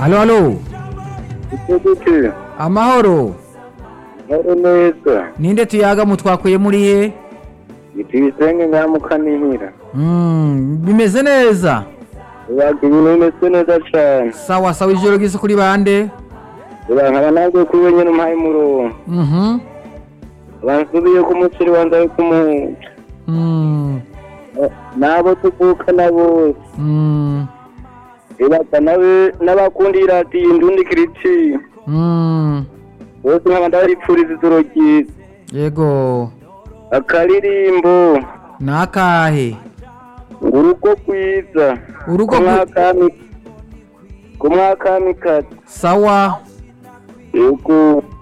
Halo halo. gute Amahoro. nkore neza Ninde tuyaga mutwakuye muri he? iti ibisenge nkamukanihira Mm, bimeze neza. ubaga ibintu bimeze neza cane Sawa sawa ijoro gise kuri bande? urankaba nabwo kuri we nyene umpaye umurongo Mhm. bansubiye ku muceri wanje ari kumuca Mm. n'abo tuvukana bose Mm. ibaga nabe n'abakunda iradiyo indundi kiritiyo Mm. bose nkaba ndaripfuriza ijoro ryiza Yego. akaririmbo Nakahe. ngo urugo rwiza Urugo ku rwi- mwakami ku mwakamikazi Sawa. yego